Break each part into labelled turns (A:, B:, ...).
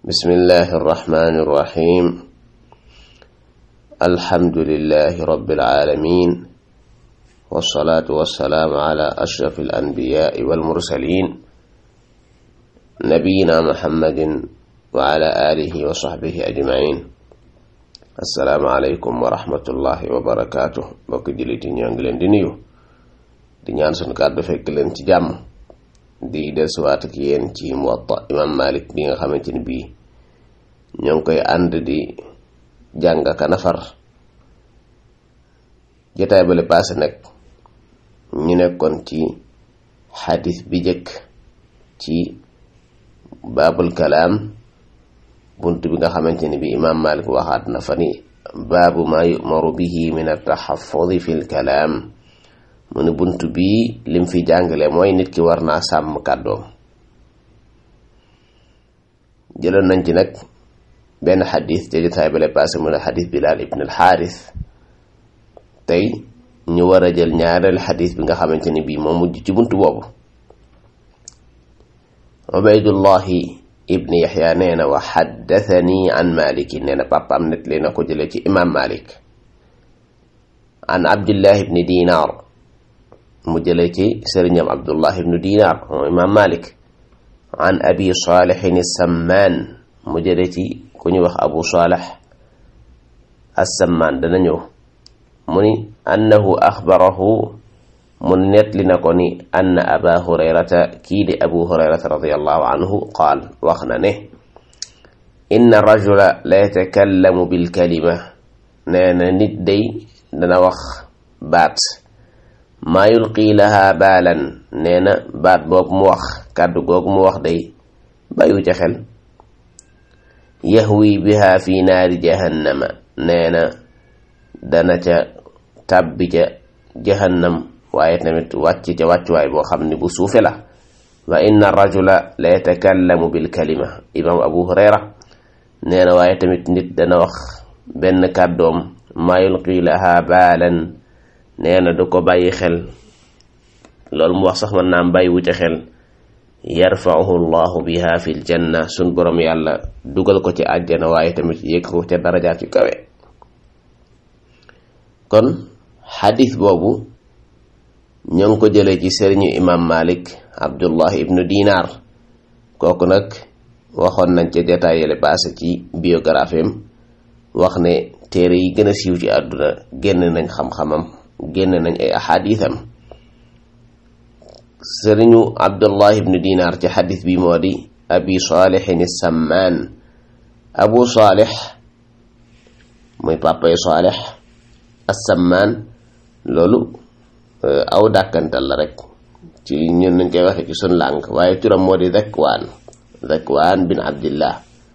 A: بسم الله الرحمن الرحيم الحمد لله رب العالمين والصلاة والسلام على أشرف الأنبياء والمرسلين نبينا محمد وعلى آله وصحبه أجمعين السلام عليكم ورحمة الله وبركاته bokk jullit yi ñoo ngi leen di nuyu di ñaan sunu kàddu fekk leen ci jàmm di dellusiwaat ak yéen ci Muwatta imam Malik bi nga xamante ni bii ñoo ngi koy ànd di jàng ka nafar jotaay bale paase nag ñu nekkoon ci xadis bi jëkk ci baabul kalaam bunt bi nga xamante ni bi imam Malik waxaat na fa ni baabu ma yu'maru bihi min at-tahaffudi fi l-kalaam mu ne bunt bii lim fi jàngale mooy nit ki war naa sàmm kàddoom jëloon nañ ci nag benn xadis te jotaay bale passé mu ne xadis Bilaal ibn al-Xaaris tey ñu war a jël ñaareel xadis bi nga xamante ni bii moo mujj ci bunt boobu Ubaydullahi ibn Yaxya nee na wa xaddathani an Maliki nee na papaam net lee na ko jële ci imam Malik an Abdillahi ibn Dinar mu jële ci sëriñam Abdullah ibn Dinar moom imam Malik an abi Salihin Samman mu jële ci ku ñu wax Abu Salih As-Samman dana ñëw mu ni annahu axbarahu mu nettali na ko ni anna aba hurayrata kii di abu hurayrata radiallahu anhu qaal wax na ne inna rajula la yatakallamu bilkalima nee na nit day dana wax baat maa yulqi laha baalan nee na baat boobu mu wax kàddu googu mu wax day bàyyu ca xel yahwi biha fi naari jahannama nee na dana ca tàbbi ca jahannam waaye tamit wàcc ca wàccuwaay boo xam ne bu suufe la wa inna rajula la yatakallamu bil kalima imam abu hurayra nee na waaye tamit nit dana wax benn kàddoom maa yulqi laha baalan nee na du ko bàyyi xel loolu mu wax sax man naam bàyyiwu ca xel yarfauhu llahu biha fi l janna sun borom yàlla dugal ko ci àjjana waaye tamit yëg ko ca darajaat yu kawe kon xadis boobu ñoo ngi ko jëlee ci sëriñu imam malik abdullah ibnu dinar kooku nag waxoon nañ ca détail yële passé ci biographie am wax ne téere yi gën a siiw ci àdduna génn nañ xam-xamam génn nañ ay ahadisam sëriñu abdullah ibnu dinar ci xadis bi moo di abi salihin sammaan abu salih muy papay salih assammaan loolu aw dàkkantal la rek ci ñun nañ koy waxe ci sun làng waaye turam moo di Zakwaan Zakwaan bin Abdillah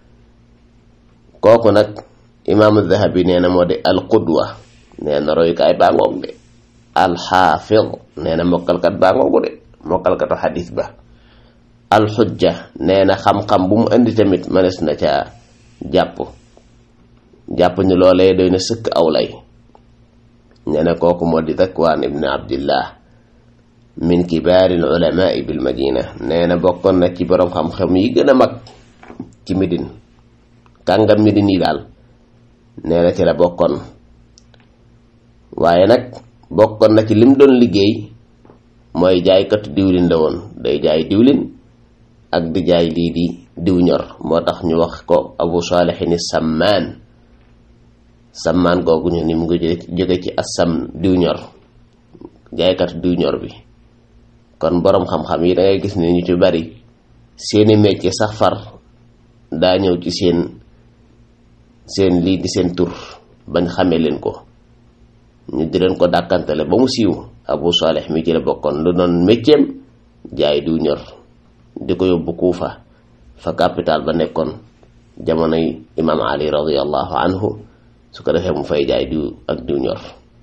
A: kooku nag imaamu Dahabi nee na moo di alqudwa nee na royukaay baa ngoog de alxaafid nee na mokkalkat baa ngoogu de mokkalkatu xadis ba alxujja nee na xam-xam bu mu indi tamit mënees na ca jàpp jàpp ni loolee doy na sëkk aw lay nee na kooku moo di Zakwaan ibn Abdillah min kibaari ulamaai bil madina nee na bokkoon na ci boroom xam-xam yi gën a mag ci Médine kàngam Médine yi daal nee na ci la bokkoon waaye nag bokkoon na ci lim doon liggéey mooy jaaykatu diwlin la woon day jaay diwlin ak di jaay lii di diw ñor moo tax ñu wax ko Abu Salihin Sammaan sammaan googu ñu ni mu ngi jóge ci assam diw ñor jaaykat diw ñor bi kon boroom xam-xam yi dangay gis ne ñu ci bari seeni métier sax far daa ñëw ci seen seen lii di seen tur bañ xamee leen ko ñu di leen ko dàkkantale ba mu siiw abu salih mi ci la bokkoon lu doon métieram jaay diw ñor di ko yóbbu kuufa fa capital ba nekkoon jamonoy imam ali radiallahu anhu su ko defee mu fay jaay diw ak diw ñor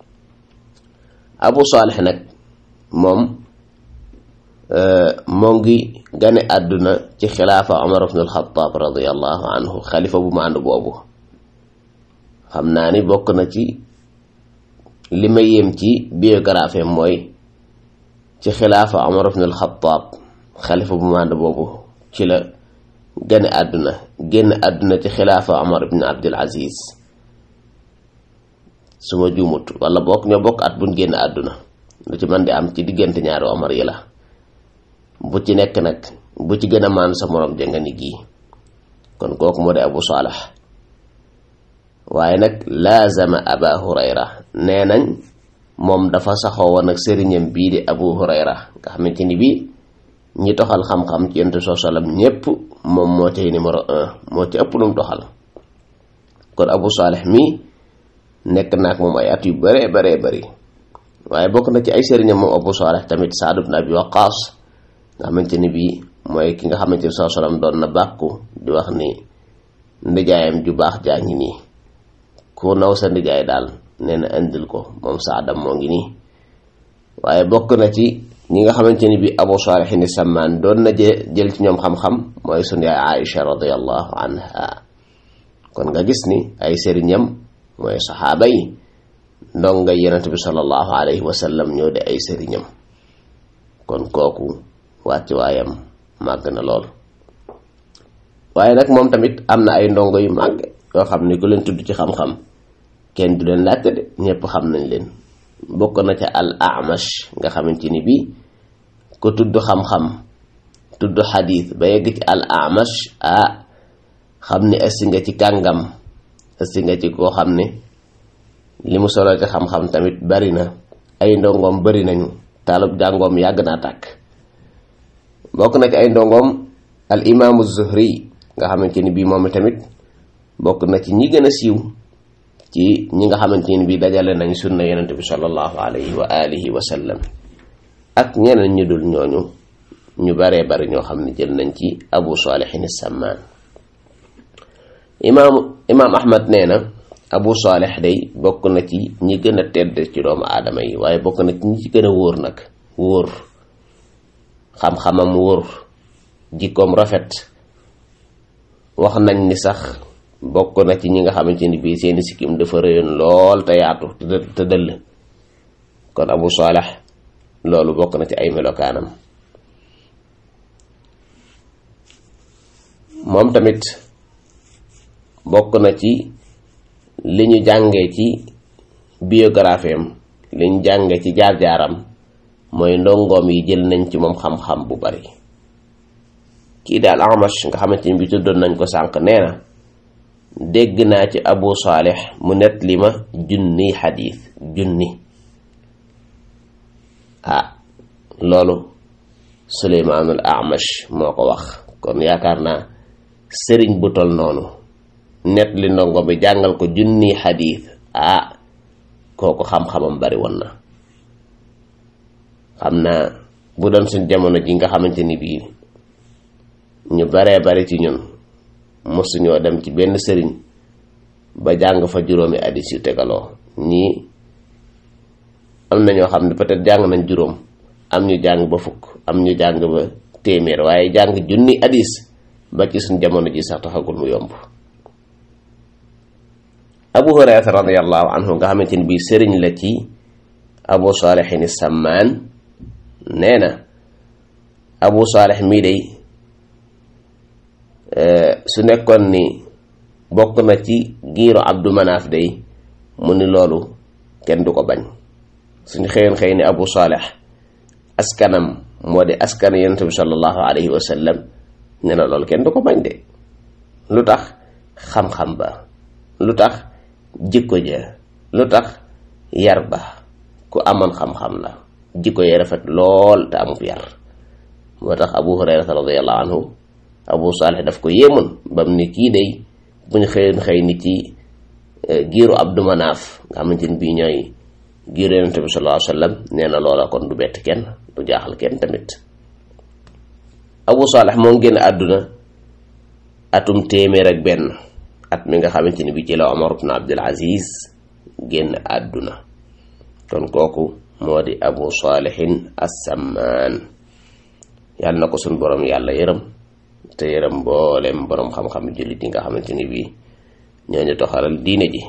A: abu salih nag moom moo ngi gane àdduna ci xilaafa omar ibn alxataab radiallahu anhu xalifa bu ma ànd boobu xam naa ni bokk na ci li ma yéem ci biographie mooy ci xilaafa omar ibn alxataab xalifa bu ma ànd boobu ci la gane àdduna génn àdduna ci xilaafa Omar ibn Abdul Aziz su ma juumut wala bokk ñoo bokk at buñ génn àdduna lu ci mën di am ci diggante ñaari Omar yi la bu ci nekk nag bu ci gën a maan sa morom jënga ni gii kon kooku moo di Abu Salih waaye nag laazama Aba Hurayra nee nañ moom dafa saxoo woon ak sëriñam bii di Abu Hurayra nga xamante ni bii ñi toxal xam-xam ci yentu soo salam ñépp moom moo cay numéro un moo ci ëpp num toxal kon Abu Salih mii nekk naak moom ay at yu bare bare bari waaye bokk na ci ay sëriñam moom Abu Salih tamit Saad ibn Abi Waqqas nga xamante ni bii mooy ki nga xamante ni soo salam doon na bàkku di wax ni ndijaayam ju baax jaa ngi nii ku naw sa ndijaay daal nee na indil ko moom saadam moo ngi nii waaye bokk na ci ñi nga xamante ni bi Abu Salih ni Sammaan doon na jël ci ñoom xam-xam mooy sunu yaay Aïcha radiyallahu anha kon nga gis ni ay sëriñam mooy saxaaba yi ndonga yonent bi sallallahu alayhi wa sallam ñoo di ay sëriñam kon kooku wàcc waayam màgg na lool waaye nag moom tamit am na ay ndongo yu màgg yoo xam ne ku leen tudd ci xam-xam kenn du leen laajte de ñëpp xam nañ leen bokk na ca al amash nga xamante ni bii ko tudd xam-xam tudd xadiis ba yegg ci al amash ah xam ni ëssi nga ci kàngam ëssi nga ci koo xam ne li mu solo ci xam-xam tamit bari na ay ndongoom bari nañu taalub jàngoom yàgg naa tàkk bokk na ci ay ndongoom al imaamu zuhri nga xamante ni bii moom tamit bokk na ci ñi gën a siiw ci ñi nga xamante ni bii dajale nañ sunna yonente bi sallallahu alayhi wa alihi wa sallam ak ñeneen ñu dul ñooñu ñu baree bari ñoo xam ne jël nañ ci abu salihin sammaan imaam imaam ahmad nee na abu salih day bokk na ci ñi gën a tedd ci doomu aadama yi waaye bokk na ci ñi ci gën a wóor nag wóor xam-xamam wóor jikkoom rafet wax nañ ni sax bokk na ci ñi nga xamante ni bii seeni sikkim dafa rëyoon lool te yaatu te dëll kon abu salih loolu bokk na ci ay melokaanam moom tamit bokk na ci li ñu jàngee ci biographie am li ñu jàngee ci jaar-jaaram mooy ndongoom yi jël nañ ci moom xam-xam bu bari kii daal Amash nga xamante ni bi tuddoon nañ ko sànq nee na dégg naa ci Abu Salih mu net li ma junni xadiis junni ah loolu Suleymaanul Amash moo ko wax kon yaakaar naa sëriñ bu tol noonu net li ndongo bi jàngal ko junni xadiis ah kooku xam-xamam bari woon na xam naa bu doon suñ jamono ji nga xamante ni bii ñu baree bari ci ñun mosuñoo dem ci benn sëriñ ba jàng fa juróomi hadiis yu tegaloo ñii am na ñoo xam ne peut-être jàng nañ juróom am ñu jàng ba fukk am ñu jàng ba téeméer waaye jàng junni hadiis ba ci suñ jamono ji sax taxagul mu yomb abu hurayrata radiallahu anhu nga xamante ni bii sëriñ la ci abu saalihin sammaan nee na abu saalih mii day su nekkoon ni bokk na ci giiru abdu manaaf day mu ni loolu kenn du ko bañ suñu xëyoon xëy ni abu saalih askanam moo di askan yonent bi sallallahu alayhi wa sallam ne na loolu kenn du ko bañ de lu tax xam-xam ba lu tax jikko ja lu tax yar ba ku amoon xam-xam la jikko ya rafet lool te amub yar moo tax abu hurayrata radiallahu anhu abu salih daf ko yéemoon bam ni kii day buñ xëyoon xëy ni ci giiru abdu manaaf nga xamante ni bii ñooy giiru yonente bi sallallahu alayhi wa sallam nee na loola kon du bett kenn du jaaxal kenn tamit abu salih moo génn àdduna atum téeméer ak benn at mi nga xamante ni bi ci la omar ibn abdul aziz génn àdduna kon kooku moo di abu salihin assamaan yàlla na ko suñ borom yàlla yërëm te yërëm mboolem borom xam-xam jullit yi nga xamante ni bii ñooñu toxalal diine ji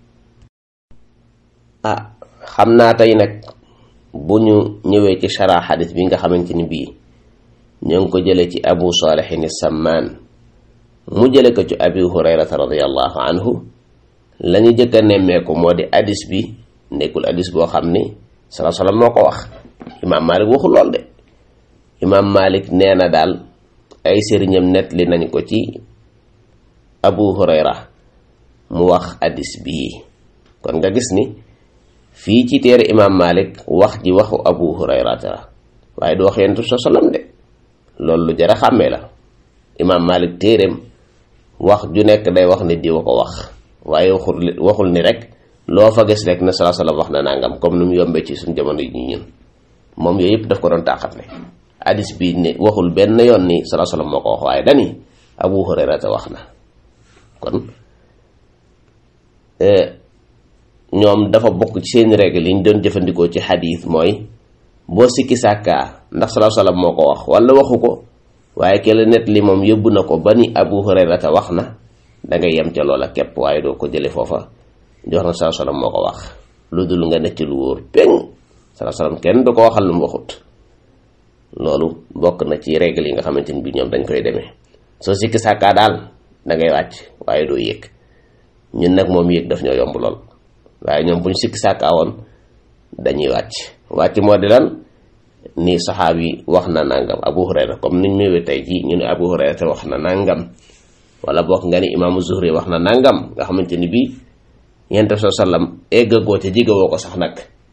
A: ah xam naa tey nag bu ñu ñëwee ci shara xadis bi nga xamante ni bii ñoo ngi ko jëlee ci abu salihin sammaan mu jële ko ci abi hurayrata radiallahu anhu la ñu jëkk a nemmeeku moo di hadis bi nekkul hadis boo xam ni sala salaam moo ko wax imaam malik waxul lool de imaam malik nee na daal ay sëriñam net li nañ ko ci abu hurayra mu wax hadis bii kon nga gis ni fii ci téere imaam malik wax ji waxu abu hurayrata la waaye du wax yentu sa salam de loolu lu jara xàmmee la imaam malik téereem wax ju nekk day wax ni diwa ko wax waaye waxul waxul ni rek loo fa gis rek ne sala salam wax na nangam comme ni mu yombee ci suñ jamono yi ñun moom yooyu yëpp daf ko doon taaxat ne hadis bi ne waxul benn yoon ni sala salam moo ko wax waaye dani abu hurayrata wax na kon ñoom dafa bokk ci seen règle yi ñu doon jëfandikoo ci xadiis mooy boo sikki sàkkaa ndax salaa salaam moo ko wax wala waxu ko waaye ke la net li moom yóbbu na ko ba ni abu hurayrata wax na da ngay yem ca loola képp waaye doo ko jële foofa jox na salaa salaam moo ko wax lu dul nga nekk lu wóor péng salaa salaam kenn du ko waxal lu mu waxut loolu bokk na ci règle yi nga xamante ni bi ñoom dañ koy demee soo sikki sàkkaa daal da ngay wàcc waaye doo yëg ñun nag moom yëg daf ñoo yomb lool waaye ñoom bu ñu sikki sàkkaa woon dañuy wàcc wàcc moo di lan ni saxaab yi wax na nangam abu hurayra comme niñ ñëwee tey jii ñu ne abu hurayra te wax na nangam wala bokk nga ni imaamu zuhri wax na nangam nga xamante ni bii yent soo sallam eggagoo ca jigawoo ko sax nag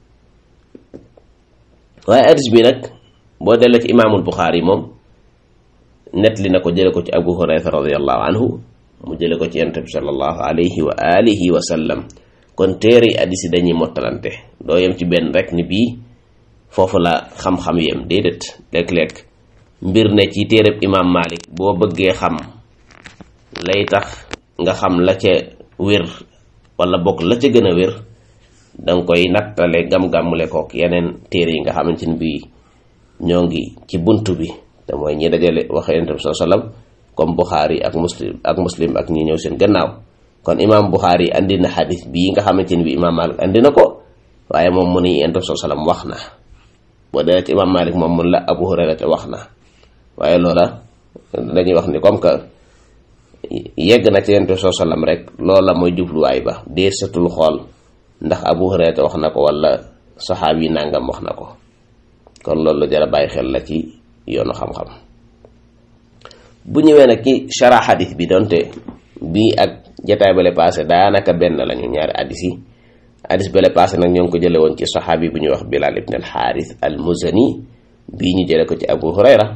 A: waaye hadis bi nag boo delloo ci imaamul buxaari moom net li na ko jële ko ci abu hurayra radiallahu anhu mu jële ko ci yent bi sallallahu alayhi wa alihi wa sallam kon téere yi hadis yi dañuy mottalante doo yem ci benn rek ni bii foofu la xam-xam yem déedéet léeg-léeg mbir ne ci téereb imaam Malik boo bëggee xam lay tax nga xam la ca wér wala bokk la ca gën a wér danga koy nattale gam-gàmmule kook yeneen téere yi nga xamante ni bii ñoo ngi ci bunt bi te mooy ñi dajale wax yonent bi saa sallam comme Buxaari ak muslim ak muslim ak ñi ñëw seen gannaaw kon imaam Buxaari andi na xadis bii nga xamante ni bii imaam Malik andi na ko waaye moom mu ni yonent bi saa sallam wax na boo dee ci imaam Malik moom mun la Abu Hurayra te wax na waaye loola dañuy wax ni comme que yegg na ci yonent bi saa sallam rek loola mooy jubluwaay ba dee satul xool ndax Abu Hurayra te wax na ko wala saxaab yi nangam wax na ko kon loolu la jar a bàyyi xel la ci yoonu xam-xam bu ñëwee nag ci shara xadis bi donte bii ak jataay bale passé daanaka benn lañu ñaari hadis yi hadis bale passé nag ñoo ngi ko jële woon ci saxaabi bu ñuy wax Bilal ibn al Xaaris al Muzani bii ñu jële ko ci Abu Hurayra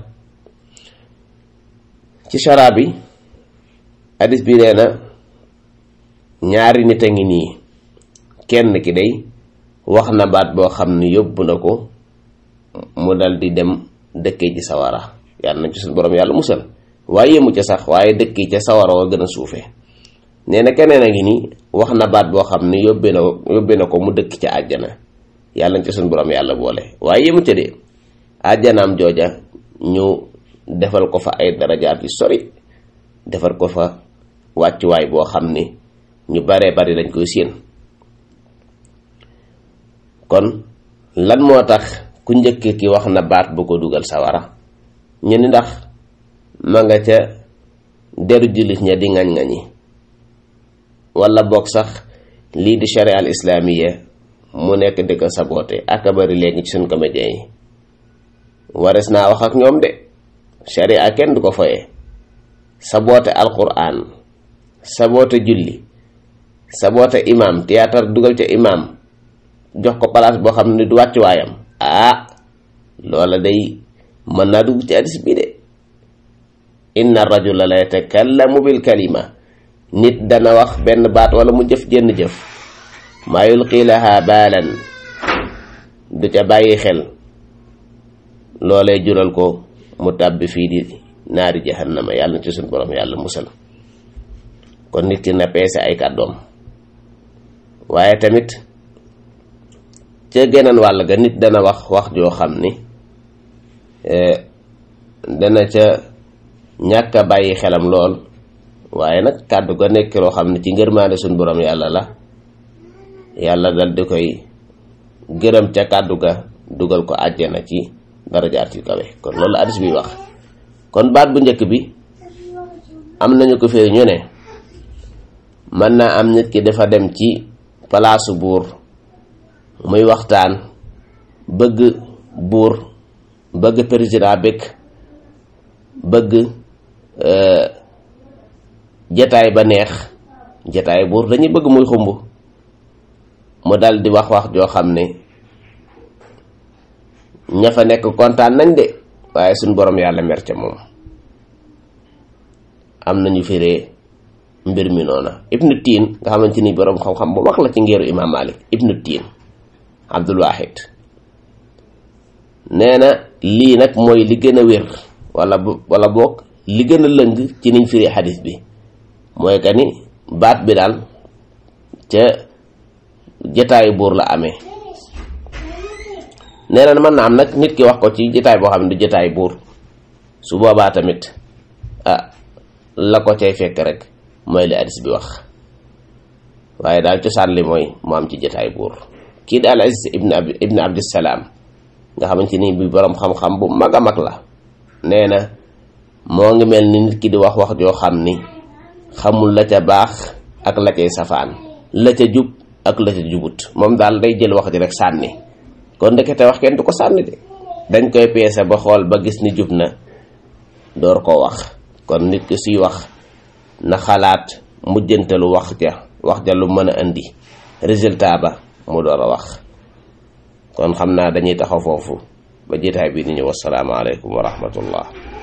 A: ci shara bi hadis bi nee na ñaari nit a ngi nii kenn ki day wax na baat boo xam ni yóbbu na ko mu dal di dem dëkkee ci sawara yàlla nañ ci suñu borom yàlla musal waaye yemu ca sax waaye dëkk ca sawara wa gën a suufee nee na keneen a ngi nii wax na baat boo xam ni yóbbee na yóbbee na ko mu dëkk ca àjjana yàlla nañ ci suñu borom yàlla boole waaye yemu ca de àjjanaam jooja ñu defal ko fa ay darajaat yu sori defal ko fa wàccuwaay boo xam ni ñu baree bari dañ koy séen kon lan moo tax ku njëkk ki wax na baat bu ko dugal sawara ñu ni ndax ma nga ca deru jullit ña di ngañ-ngañi wala boog sax lii di sharia al islaamiya mu nekk di ko saboote ak a bari léegi ci suñ comédien yi wares naa wax ak ñoom de sharia kenn du ko foye saboote alquran saboote julli saboote imam théâtre dugal ca imam jox ko place boo xam ne du wàcc waayam ah loola day mën naa dugg ci hadis bi de inna rajula la yatakallamu bil kalima nit dana wax benn baat wala mu jëf jenn jëf maa yulqi laha baalan du ca bàyyi xel loolee jural ko mu tàbbi fii di naari jahannama yàlla na ci suñ borom yàlla musal kon nit ki na peese ay kàddoom waaye tamit ca geneen wàll ga nit dana wax wax joo xam ni dana ca ñàkk a bàyyi xelam lool waaye nag kàddu ga nekk loo xam ne ci ngërmaande suñ borom yàlla la yàlla dal di koy gërëm ca kàddu ga dugal ko àjjana ci darajaat yu kawe kon loolu hadis bi wax kon baat bu njëkk bi am nañu ko firi ñu ne mën naa am nit ki dafa dem ci palaasu buur muy waxtaan bëgg buur bëgg président bëgg bëgg jataay ba neex jataay buur dañuy bëgg muy xumb mu dal di wax wax joo xam ne ña fa nekk kontaan nañ de waaye suñ borom yàlla mer ca moom am nañu firee mbir mi noona ibnu tiin nga xamante ni borom xam-xam bu mag la ci ngeeru imam malik ibnu tiin abdul wahid nee na lii nag mooy li gën a wér wala wala boog li gën a lëng ci niñ firi xadis bi mooy que ni baat bi daal ca jataayu buur la amee nee na mën na am nag nit ki wax ko ci jataay boo xam ne du jataay buur su boobaa tamit ah la ko cay fekk rek mooy li hadis bi wax waaye daal cosaan li mooy mu am ci jataay buur kii di al aziz ibn ab ibn abdissalaam nga xamante ni bi boroom xam-xam bu mag a mag la nee na moo ngi mel ni nit ki di wax wax joo xam ni xamul la ca baax ak la cay safaan la ca jub ak la ca jubut moom daal day jël wax ji rek sànni kon ndekete wax kenn du ko sànni de dañ koy peese ba xool ba gis ni jub na door koo wax kon nit ki suy wax na xalaat mujjantalu wax ja wax ja lu mën a indi résultat ba mu door a wax kon xam naa dañuy taxaw foofu ba jotaay bi ni ñëw wasalaamaaleykum wa rahmatullah